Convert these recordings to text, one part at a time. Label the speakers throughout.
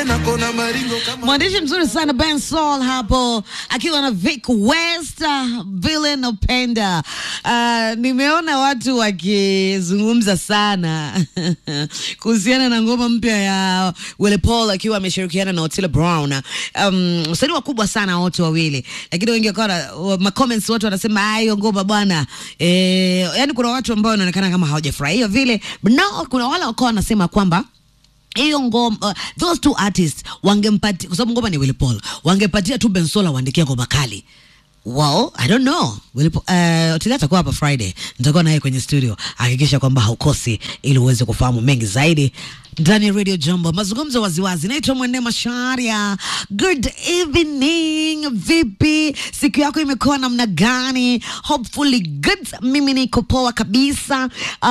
Speaker 1: tena kona maringo kama
Speaker 2: Mwandishi mzuri sana Ben Sol hapo akiwa na Vic West, uh, Villain Upenda. Uh, nimeona watu wakizungumza sana kuhusiana na ngoma mpya ya Willy Paul akiwa ameshirikiana na Otile Brown. Um, wasanii wakubwa sana wote wawili, lakini wengi wakawa ma comments watu wanasema "Ah, hiyo ngoma bwana eh, yani kuna watu ambao wanaonekana kama hawajafurahia vile, but no, kuna wale wakawa wanasema kwamba hiyo ngoma uh, those two artists wangempatia kwa sababu ngoma ni Willy Paul, wangepatia tu Bensola waandikia ngoma kali. Well, I don't know. Willy Paul, uh, Otile atakuwa hapa Friday, nitakuwa naye kwenye studio, hakikisha kwamba haukosi ili uweze kufahamu mengi zaidi ndani ya Radio Jambo, mazungumzo waziwazi. Naitwa Mwende Masharia. Good evening, vipi? Siku yako imekuwa namna gani? Hopefully good. Mimi niko poa kabisa.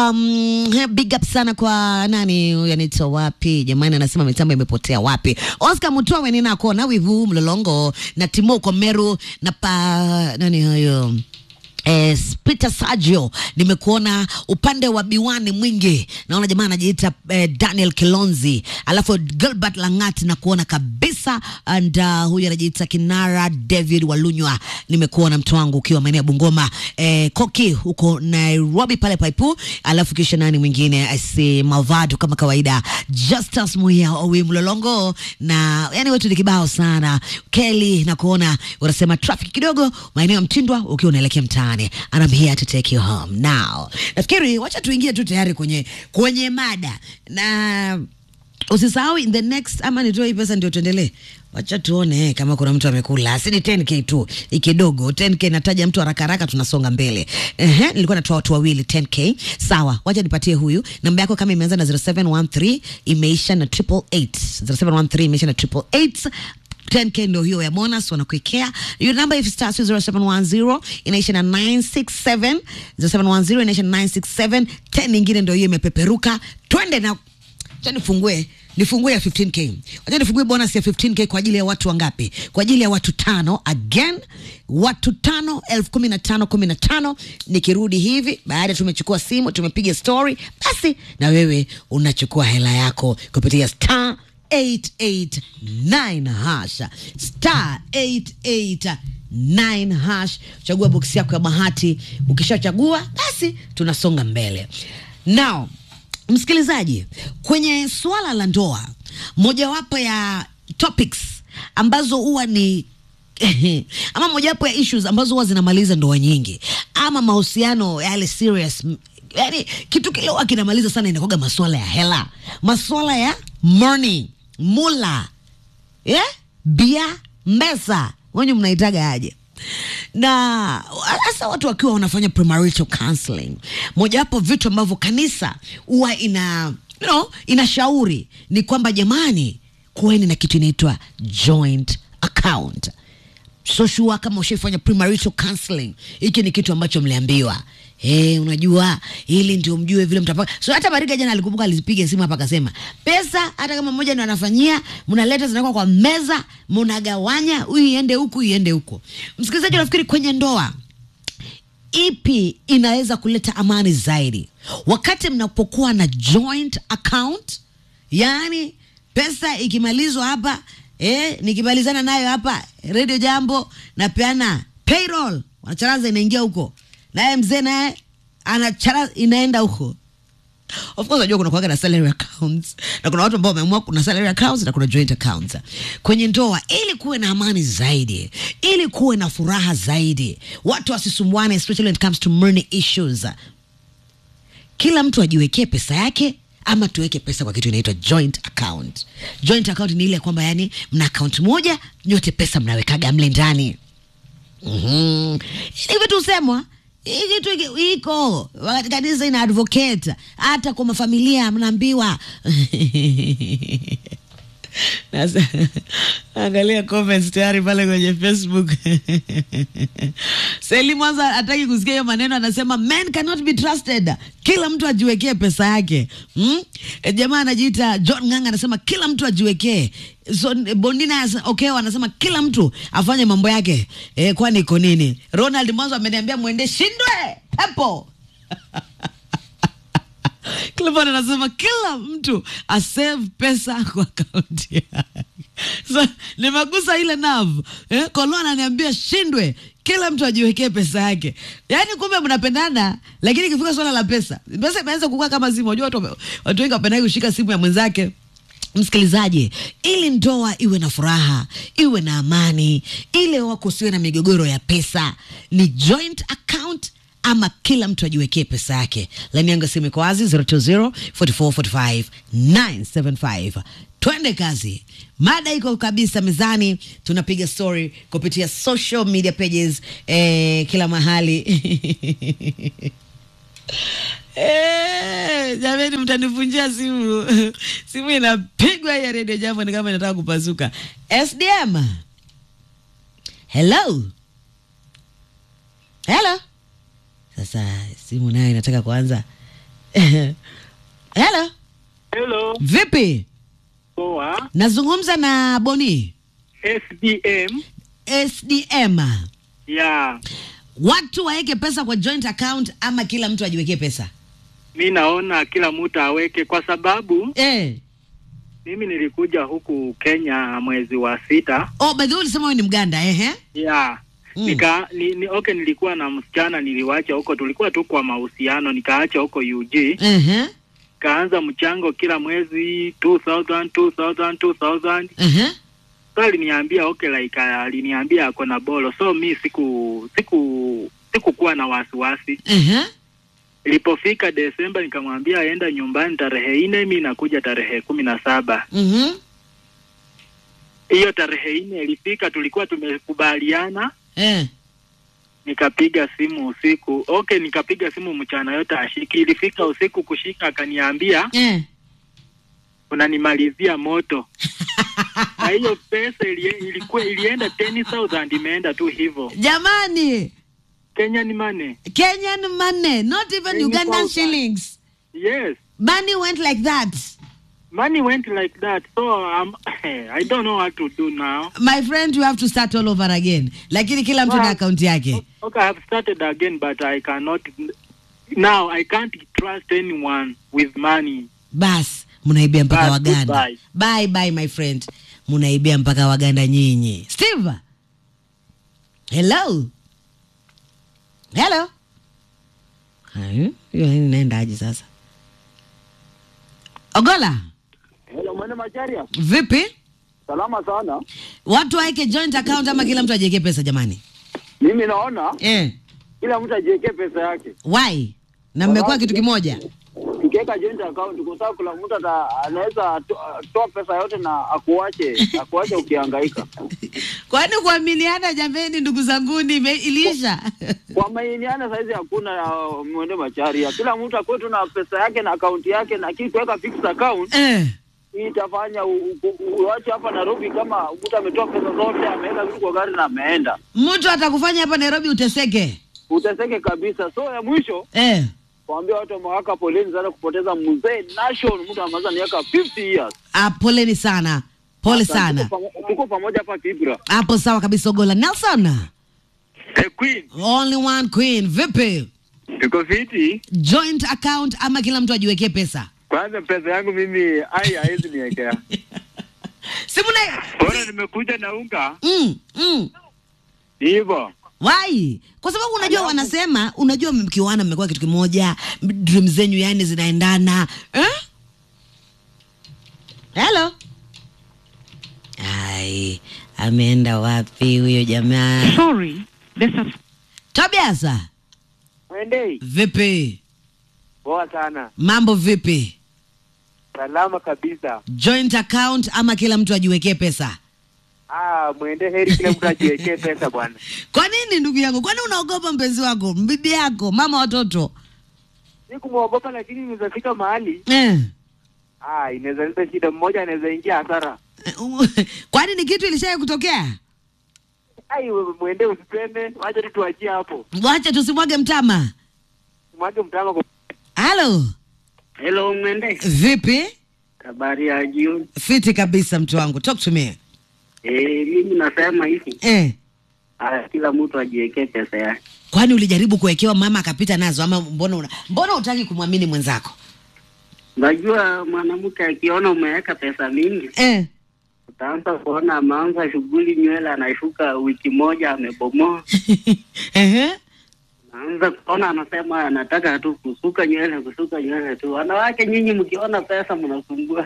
Speaker 2: Um, big up sana kwa nani huyu anaitwa wapi jamani, anasema mitambo imepotea wapi? Oscar Mutowe ninako na wivu mlolongo na Timo Komeru na pa nani huyo Eh, Peter Sergio nimekuona upande wa Biwani Mwingi, naona jamaa anajiita eh, Daniel Kilonzi, alafu Gilbert Langat na kuona kabisa and uh, huyu anajiita Kinara David Walunywa, nimekuona mtu wangu ukiwa maeneo ya Bungoma eh, Koki huko Nairobi pale Paipu, alafu kisha nani mwingine I see Malvado kama kawaida, Justus Muya Owi Mlolongo na yani wetu ni kibao sana. Kelly na kuona unasema traffic kidogo maeneo ya Mtindwa ukiwa unaelekea mtaani and I'm here to take you home now. Nafikiri wacha tuingie tu tayari kwenye kwenye mada na usisahau in the next ama nitoe hii pesa ndio tuendelee. Wacha tuone eh, kama kuna mtu amekula. Si ni 10k tu, ni kidogo. 10k nataja mtu haraka haraka tunasonga mbele. Ehe, nilikuwa natoa watu wawili 10k. Sawa, wacha nipatie huyu. Namba yako kama imeanza na 0713 imeisha na 888. 0713 imeisha na 888. 10k ndio hiyo ya bonus wanakuwekea. Your number if starts with 0710 inaisha na 967 0710 inaisha na 967 10 nyingine ndio hiyo imepeperuka. Twende na Acha nifungue nifungue ya 15k. Acha nifungue bonus ya 15k kwa ajili ya watu wangapi? Kwa ajili ya watu tano. Again, watu tano, elfu kumi na tano kumi na tano. Nikirudi hivi baada tumechukua simu tumepiga story, basi na wewe unachukua hela yako kupitia star 889 hash star 889 hash. Chagua boksi yako ya bahati. Ukishachagua basi tunasonga mbele now Msikilizaji, kwenye suala la ndoa, mojawapo ya topics ambazo huwa ni ama mojawapo ya issues ambazo huwa zinamaliza ndoa nyingi ama mahusiano yale serious, yani kitu kile huwa kinamaliza sana inakuwaga masuala ya hela, masuala ya money, mula, yeah? bia, mbesa, wenye mnaitaga aje? na hasa watu wakiwa wanafanya premarital counseling, mojawapo vitu ambavyo kanisa huwa ina you know, inashauri ni kwamba jamani, kuweni na kitu inaitwa joint account. So sure kama ushaifanya premarital counseling, hiki ni kitu ambacho mliambiwa. Eh, unajua ili ndio mjue vile mtapaka. So hata Mariga jana alikumbuka alipiga simu hapa akasema, pesa hata kama mmoja ndio anafanyia, mnaleta zinawekwa kwa meza, mnagawanya, huyu iende huku, iende huko. Msikilizaji, nafikiri kwenye ndoa ipi inaweza kuleta amani zaidi wakati mnapokuwa na joint account, yaani pesa ikimalizwa hapa eh, nikimalizana nayo hapa Radio Jambo napeana payroll, wanacharaza inaingia huko, naye mzee naye anacharaza inaenda huko. Of course unajua kuna kuwaga na salary accounts na kuna watu ambao wameamua kuna salary accounts na kuna joint accounts. Kwenye ndoa ili kuwe na amani zaidi, ili kuwe na furaha zaidi, watu wasisumbuane especially when it comes to money issues. Kila mtu ajiwekee pesa yake ama tuweke pesa kwa kitu inaitwa joint account. Joint account ni ile kwamba yani mna account moja nyote pesa mnawekaga mle ndani. Mhm. Ni vitu husemwa hii kitu hiki- iko wakati kanisa ina advocate, hata kwa mafamilia mnaambiwa Nasa, angalia comments tayari pale kwenye Facebook. Seli Mwanza hataki kusikia hiyo maneno, anasema men cannot be trusted. Kila mtu ajiwekee pesa yake. Hmm? E, jamaa anajiita John Nganga anasema kila mtu ajiwekee. So Bondina asa- Okeo anasema kila mtu afanye mambo yake. E, kwani iko nini? Ronald Mwanza ameniambia mwende shindwe pepo. Clifford anasema kila mtu asave pesa kwa akaunti yake. So, nimegusa ile nerve. Eh, Kolo ananiambia shindwe kila mtu ajiwekee pesa yake. Yaani kumbe mnapendana lakini ikifika swala la pesa, pesa imeanza kukua kama simu. Unajua watu wame- watu wengi wapendagi kushika simu ya mwenzake. Msikilizaji, ili ndoa iwe na furaha, iwe na amani, ile wako usiwe na migogoro ya pesa, ni joint account ama kila mtu ajiwekee pesa yake. Laini yangu ya simu iko wazi 020 44 45 975. Twende kazi. Mada iko kabisa mezani, tunapiga story kupitia social media pages eh, kila mahali Eh, jamani mtanivunjia simu simu inapigwa hii ya redio jambo ni kama inataka kupasuka sdm hello hello sasa simu nayo inataka kuanza hello
Speaker 1: Hello,
Speaker 2: vipi
Speaker 1: poa.
Speaker 2: nazungumza na boni
Speaker 1: SDM.
Speaker 2: sdm
Speaker 1: Ya,
Speaker 2: watu waweke pesa kwa joint account ama kila mtu ajiwekee pesa
Speaker 1: mi naona kila mtu aweke, kwa sababu
Speaker 2: eh.
Speaker 1: mimi nilikuja huku Kenya mwezi wa sita.
Speaker 2: oh, by the way ulisema wewe ni mganda ehe
Speaker 1: Ya,
Speaker 2: Mm.
Speaker 1: nika ni, ni, okay, nilikuwa na msichana niliwacha huko, tulikuwa tu kwa mahusiano, nikaacha huko UG,
Speaker 2: Ehe,
Speaker 1: kaanza mchango kila mwezi 2000 2000 2000
Speaker 2: ehe.
Speaker 1: so aliniambia okay, like uh, aliniambia ako na bolo, so mi siku siku sikukuwa na wasiwasi
Speaker 2: Ehe.
Speaker 1: Ilipofika Desemba nikamwambia aenda nyumbani tarehe nne, mi nakuja tarehe kumi na saba.
Speaker 2: Mhm.
Speaker 1: Hiyo tarehe nne ilifika, tulikuwa tumekubaliana,
Speaker 2: Eh.
Speaker 1: nikapiga simu usiku. Okay, nikapiga simu mchana yote ashiki. Ilifika usiku kushika, akaniambia
Speaker 2: Eh.
Speaker 1: unanimalizia moto na hiyo pesa ilie, ilikuwa ilienda 10,000 imeenda tu hivyo.
Speaker 2: Jamani,
Speaker 1: Kenyan money.
Speaker 2: Kenyan money, not even
Speaker 1: Kenyan
Speaker 2: Ugandan
Speaker 1: thousand.
Speaker 2: shillings.
Speaker 1: Yes.
Speaker 2: Money went like that.
Speaker 1: Money went like that. So um, I don't know what to do now.
Speaker 2: My friend, you have to start all over again. Lakini kila mtu na
Speaker 1: Wow.
Speaker 2: akaunti yake.
Speaker 1: Okay, I have started again, but I cannot. Now I can't trust anyone with money.
Speaker 2: Bas, munaibia mpaka
Speaker 1: Bas,
Speaker 2: Waganda.
Speaker 1: goodbye.
Speaker 2: Bye bye my friend. Munaibia mpaka Waganda nyinyi. Steve. Hello. Hello. Hayo, hiyo nini inaendaje sasa? Ogola,
Speaker 3: Hello, mwene Macharia.
Speaker 2: vipi?
Speaker 3: Salama sana.
Speaker 2: Watu waweke joint account ama kila mtu ajiwekee pesa jamani?
Speaker 3: Mimi naona
Speaker 2: Eh,
Speaker 3: kila mtu ajiwekee pesa yake.
Speaker 2: why? Na mmekuwa kitu kimoja.
Speaker 3: Ukiweka joint account kwa sababu kila mtu ata- anaweza to- toa pesa yote na akuache akuache ukihangaika.
Speaker 2: Kwani kuaminiana jameni, ndugu zanguni, ime- iliisha?
Speaker 3: Kwa mainiana saizi hakuna uh, mwende Macharia. Kila mtu akuwe tu na pesa yake na akaunti yake na kitu kuweka fixed account
Speaker 2: eh.
Speaker 3: hii itafanya u- u- u- uache hapa Nairobi kama mtu ametoa pesa zote ameweka vitu kwa gari na ameenda.
Speaker 2: Mtu atakufanya hapa Nairobi uteseke.
Speaker 3: Uteseke kabisa. So ya mwisho
Speaker 2: Eh.
Speaker 3: Waambia watu wamewaka poleni sana kupoteza mzee Nation, mtu amaliza miaka 50 years.
Speaker 2: Ah, poleni sana, pole
Speaker 3: Asante.
Speaker 2: sana.
Speaker 3: Tuko pamo- Tuko pamoja hapa Kibra.
Speaker 2: Hapo sawa kabisa. Ogola Nelson,
Speaker 1: The Queen,
Speaker 2: only one queen. Vipi,
Speaker 1: tuko fiti.
Speaker 2: joint account ama kila mtu ajiwekee pesa?
Speaker 1: Kwanza pesa yangu mimi ai haiwezi niwekea.
Speaker 2: Simu na
Speaker 1: Bora nimekuja na unga
Speaker 2: mm, mm.
Speaker 1: hivyo.
Speaker 2: Why? Kwa sababu unajua wanasema, unajua mkiwana mmekuwa kitu kimoja, dream zenyu yani zinaendana eh? Hello. Ai, ameenda wapi huyo jamaa?
Speaker 4: Sorry, the subs-
Speaker 2: Tobias,
Speaker 3: Wendei.
Speaker 2: vipi?
Speaker 3: Poa sana.
Speaker 2: Mambo vipi?
Speaker 3: Salama kabisa.
Speaker 2: Joint account ama kila mtu ajiwekee pesa?
Speaker 3: Ah, mwende heri kila mtu ajiwekee pesa bwana.
Speaker 2: Kwa nini ndugu yangu? Kwani unaogopa mpenzi wako, bibi yako, mama watoto?
Speaker 3: Sikumwogopa lakini inaweza fika mahali
Speaker 2: Eh.
Speaker 3: ah, inaweza leta shida, mmoja anaweza ingia hasara.
Speaker 2: Kwani ni kitu ilishaye kutokea?
Speaker 3: Ai, wewe mwende usipende, wacha tu tuachie hapo.
Speaker 2: Wacha tusimwage mtama.
Speaker 3: Mwage mtama kwa
Speaker 2: Halo,
Speaker 1: Hello Mwende.
Speaker 2: vipi?
Speaker 1: Habari ya jioni.
Speaker 2: Fiti kabisa mtu wangu, talk to me.
Speaker 1: Eh, mimi nasema hivi,
Speaker 2: Eh.
Speaker 1: ah, kila mtu ajiwekee pesa yake.
Speaker 2: Kwani ulijaribu kuwekewa mama akapita nazo ama mbona una, mbona utaki kumwamini mwenzako?
Speaker 4: Najua mwanamke akiona umeweka pesa mingi,
Speaker 2: eh.
Speaker 4: utaanza kuona ameanza shughuli, nywele anashuka wiki moja amebomoa.
Speaker 2: Ehe.
Speaker 4: Naanza kuona anasema anataka tu kusuka nywele, kusuka nywele tu. Wanawake nyinyi mkiona pesa mnasumbua.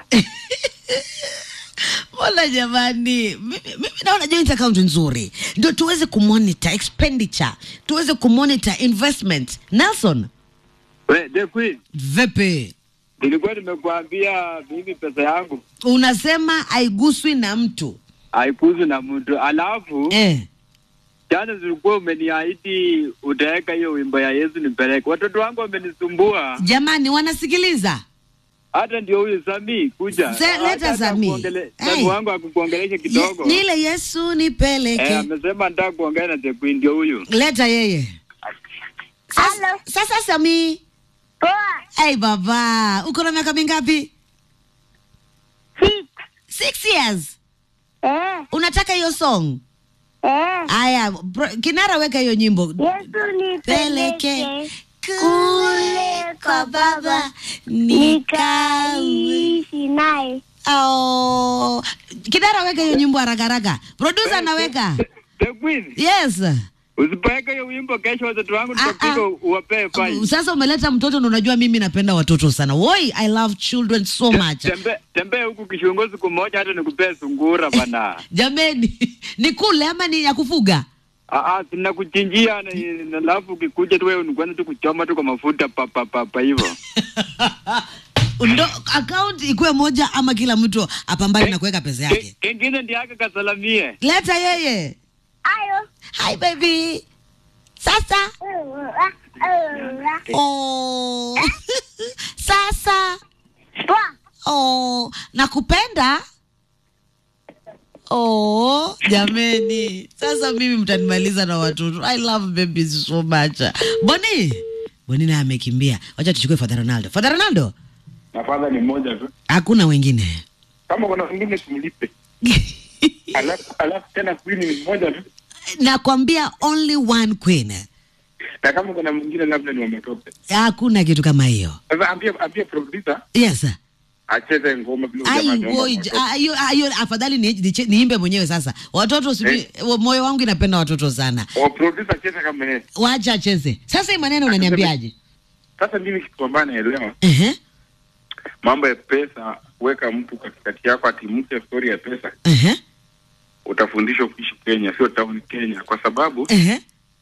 Speaker 2: Mbona jamani, mimi mimi naona joint account nzuri, ndio tuweze kumonitor expenditure, tuweze kumonitor investment. Nelson,
Speaker 5: We, the queen,
Speaker 2: vipi?
Speaker 5: nilikuwa nimekuambia mimi pesa yangu
Speaker 2: Unasema haiguswi na mtu
Speaker 5: haikuzi na mtu, alafu
Speaker 2: eh.
Speaker 5: jana zilikuwa umeniahidi utaweka hiyo wimbo ya Yesu nipeleke. Watoto wangu wamenisumbua,
Speaker 2: Jamani, wanasikiliza
Speaker 5: hata ndio huyu Sami kuja
Speaker 2: Se- leta
Speaker 5: Hata
Speaker 2: Sami.
Speaker 5: akuongele-
Speaker 2: Hey.
Speaker 5: Sami wangu akukuongelesha kidogo
Speaker 2: Ye- ni ile Yesu nipeleke.
Speaker 5: eh, amesema nataka kuongea na the queen, ndio huyu
Speaker 2: Leta yeye sasa, sasa Sami.
Speaker 6: Poa.
Speaker 2: Hey baba, uko na miaka mingapi?
Speaker 6: Six.
Speaker 2: Six years.
Speaker 6: Eh.
Speaker 2: Unataka hiyo song?
Speaker 6: Eh.
Speaker 2: Aya, bro- kinara weka hiyo nyimbo.
Speaker 6: Yesu
Speaker 2: Peleke
Speaker 6: nipeleke
Speaker 2: kule kwa baba nikawe.
Speaker 6: nikaishi naye.
Speaker 2: Oh, kinara weka hiyo nyimbo haraka haraka. Producer anaweka.
Speaker 5: the queen.
Speaker 2: Yes.
Speaker 5: Usipoweka hiyo wimbo kesho, watoto wangu
Speaker 2: Ah, ah.
Speaker 5: nitapiga uwapee fine.
Speaker 2: Sasa umeleta mtoto na unajua mimi napenda watoto sana. Woi, I love children so much.
Speaker 5: Tembe tembee huku kishongo siku moja, hata nikupee sungura bana.
Speaker 2: Jameni, ni kule ama ni ya kufuga?
Speaker 5: Ah, ah, sina kuchinjia na na alafu ukikuja tu wewe unikwanza tu kuchoma tu kwa mafuta pa pa pa, pa hivyo.
Speaker 2: Ndo account ikuwe moja ama kila mtu apambane na kuweka pesa
Speaker 5: Ke-
Speaker 2: yake.
Speaker 5: Kengine ndiye aka kasalamie.
Speaker 2: Leta yeye.
Speaker 6: Ayo.
Speaker 2: Hi baby. Sasa. Oh. Sasa.
Speaker 6: Poa.
Speaker 2: Oh, nakupenda. Oh, jameni. Sasa mimi mtanimaliza na watoto. I love babies so much. Boni. Boni naye amekimbia. Wacha tuchukue Father Ronaldo. Father Ronaldo,
Speaker 7: nafadha ni moja tu
Speaker 2: hakuna wengine.
Speaker 7: kama kuna wengine tumlipe alafu alafu tena queen ni mmoja tu
Speaker 2: Nakwambia only one queen.
Speaker 7: na kama kuna mwingine labda ni wametope
Speaker 2: Hakuna kitu kama hiyo.
Speaker 7: sasa ambia ambia producer
Speaker 2: Yes.
Speaker 7: acheze ngoma vile
Speaker 2: Ai,
Speaker 7: jamaa ameomba
Speaker 2: woi,
Speaker 7: watoto.
Speaker 2: ah, hiyo ah, hiyo afadhali ni, ni, niimbe mwenyewe sasa. Watoto sibi, moyo wangu inapenda watoto sana.
Speaker 7: O, producer acheze kama yeye
Speaker 2: Wacha acheze. Sasa hii maneno unaniambiaje?
Speaker 7: sasa mimi kitu ambayo naelewa
Speaker 2: Ehe.
Speaker 7: mambo ya pesa weka mtu katikati yako atimke story ya pesa
Speaker 2: Ehe.
Speaker 7: utafundishwa kuishi Kenya sio town Kenya kwa sababu
Speaker 2: Ehe.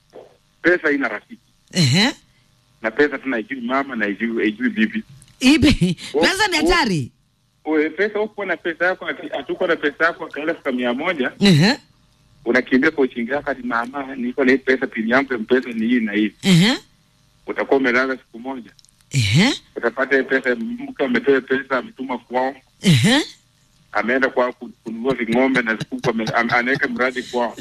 Speaker 7: pesa ina rafiki
Speaker 2: Ehe.
Speaker 7: na pesa tena ijui mama na ijui ijui bibi
Speaker 2: Ibe.
Speaker 7: Oh,
Speaker 2: Pesa ni
Speaker 7: oh.
Speaker 2: hatari.
Speaker 7: Uwe, pesa uko na pesa yako ati- hatuko na pesa yako akaelfu mia moja
Speaker 2: Ehe.
Speaker 7: unakimbia kwa uchingi yako ati mama niko na hii pesa pili yangu mpesa ni hii na hii
Speaker 2: Ehe.
Speaker 7: utakuwa umelala siku moja
Speaker 2: Ehe.
Speaker 7: utapata hii pesa mke amepewa pesa ametuma kwao
Speaker 2: Ehe.
Speaker 7: ameenda kwao ku- kununua ving'ombe na zikuku ame- am- anaweka mradi kwao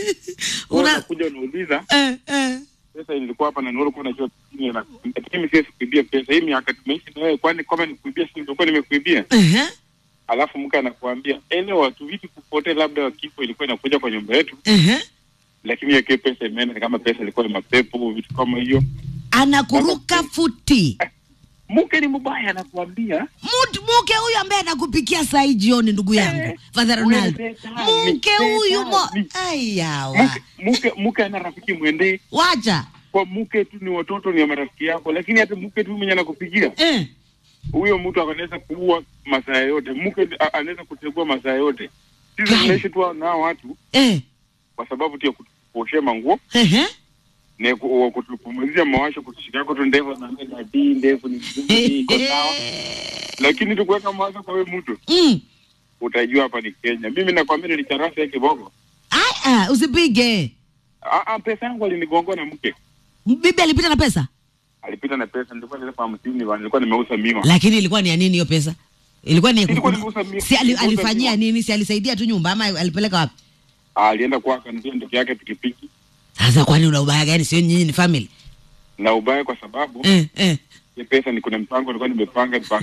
Speaker 2: Una-
Speaker 7: unakuja unauliza
Speaker 2: Eh, eh.
Speaker 7: pesa ilikuwa hapa na nuru kwa najua chini na mimi siwezi kuibia pesa hii miaka tumeishi na wewe kwani kama nikuibia si ndio nimekuibia
Speaker 2: Ehe.
Speaker 7: alafu mke anakuambia elewa tu vitu kupotea labda kifo ilikuwa inakuja kwa nyumba yetu
Speaker 2: Ehe.
Speaker 7: lakini yake pesa imeenda ni kama pesa ilikuwa ni mapepo vitu kama hiyo
Speaker 2: Anakuruka futi.
Speaker 7: mke ni mbaya anakuambia
Speaker 2: Mtu mke huyu ambaye anakupikia saa hii jioni ndugu yangu. Father
Speaker 7: wewe
Speaker 2: Ronaldo.
Speaker 7: shetani,
Speaker 2: Mke huyu mo
Speaker 7: shetani.
Speaker 2: ayawa.
Speaker 7: mke mke mke ana rafiki mwendee
Speaker 2: Wacha.
Speaker 7: kwa mke tu ni watoto ni marafiki yako lakini hata mke tu mwenye anakupigia
Speaker 2: Eh.
Speaker 7: huyo mtu anaweza kuua masaa yote mke a- anaweza kutegua masaa yote sisi
Speaker 2: Kai.
Speaker 7: tunaishi tu nao watu
Speaker 2: Eh.
Speaker 7: kwa sababu tu ya kutuoshea manguo
Speaker 2: Ehe.
Speaker 7: na ku- kutupumuzia mawasho kutushikako tu ndevu na dadi ndevu ni mzuri iko sawa lakini tukuweka mawazo kwa wewe mtu
Speaker 2: Mm.
Speaker 7: utajua hapa ni Kenya mimi nakwambia nilicharasa ya kiboko
Speaker 2: Ah, ah, usipige.
Speaker 7: Ah, ah, pesa yangu alinigongoa na mke
Speaker 2: Bibi alipita na pesa?
Speaker 7: alipita na pesa nilikuwa nilikuwa hamsini wa- nilikuwa nimeuza miwa
Speaker 2: Lakini ilikuwa ni ya nini hiyo pesa? Ilikuwa ni ya
Speaker 7: Ilikuwa
Speaker 2: kuku-
Speaker 7: nimeuza mi-
Speaker 2: si ali,
Speaker 7: nimeuza
Speaker 2: alifanyia
Speaker 7: miwa.
Speaker 2: nini? Si alisaidia tu nyumba ama alipeleka wapi?
Speaker 7: alienda kwake ndio ndugu yake pikipiki
Speaker 2: Sasa kwani una ubaya gani? Sio nyinyi ni family?
Speaker 7: na ubaya kwa sababu
Speaker 2: Eh, eh.
Speaker 7: hii pesa ni kuna mpango nilikuwa nimepanga